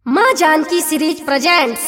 माँ Janaki series presents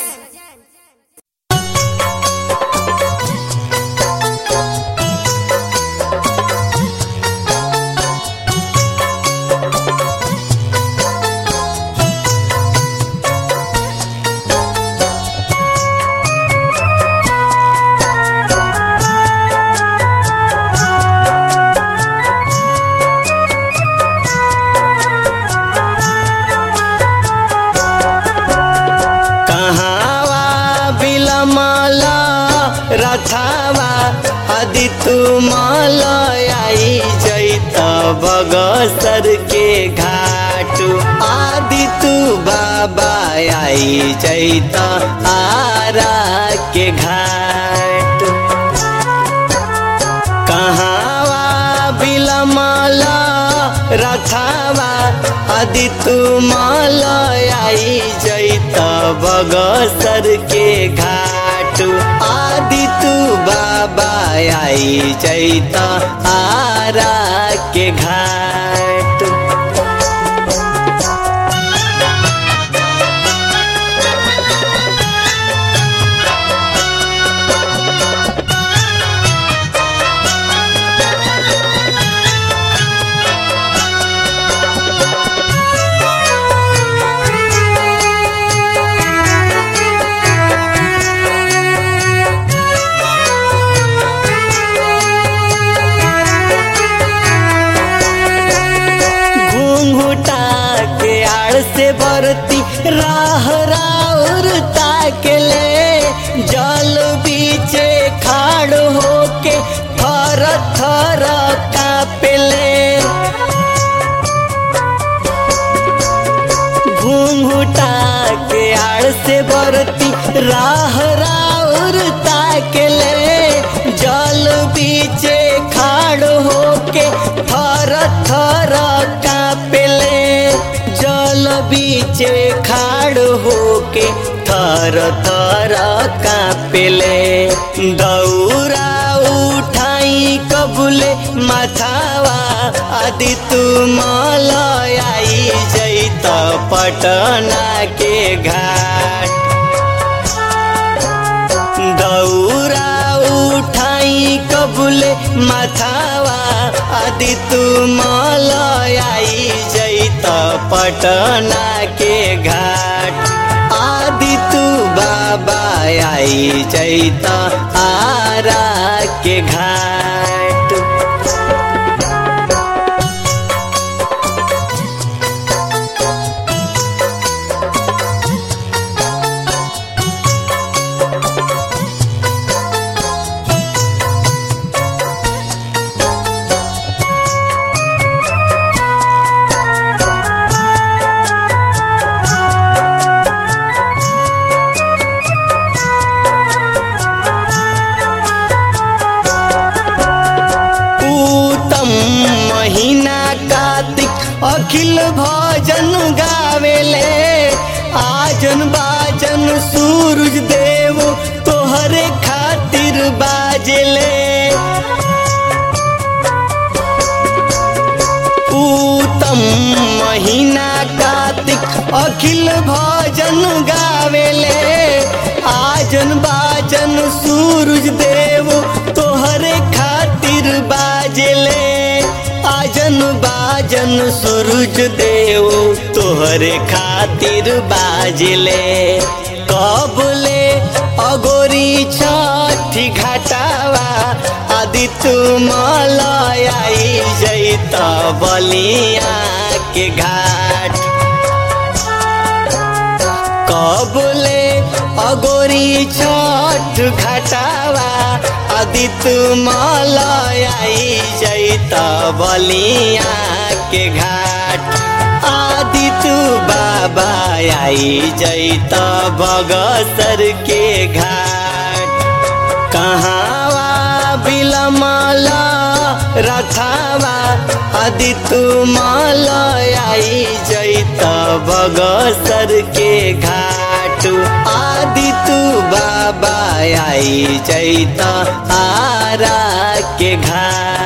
कहावा बिलमला रथावा अदि तुमल आई जैत बगसर के घाट आदि तू बाबा आई जैत आरा के घाट कहावा बिलमला रथावा अदि तुमल आई जैत बगसर के घाट आदि तू बाबा आई जैत आरा के घाट घूंघटा के आड़ से बरती राह राउर के ले जल बीचे खाड़ होके थर थर कापेले घूंघटा के आड़ से बरती राह राउर के ले जल बीचे खाड़ होके थर थर कापेले जल बीचे खाड़ होके थर थर कापेले दौरा उठाई कबुले माथावा आदि तुमल आई जैत पटना के घाट दौरा उठाई कबुले माथावा आदि तुमल आई जैत पटना के घाट आदि तू बाबा आई जैत आरा के घाट उत्तम महीना कार्तिक अखिल भजन गावेले आजन बाजन सूरज देव तोहरे खातिर बाजेले उत्तम महीना कार्तिक अखिल भजन गावेले आजन बाजन सूरज देव तोहरे खातिर बाजेले आजन बाजन सूरज देव तोहरे खातिर बाजेले कबले अगोरी छठी घाटावा आदि तुमल आई जैत बलिया के घाट कबले अगोरी छठ घटावा आदि तुमल आई जैत बलिया के घाट आदि तू बाबा आई जैत बगसर के घाट कहावा बिलमला रथावा आदि तुमल आई जैत बगसर के घाट आदि तू बाबा आई जैत आरा के घाट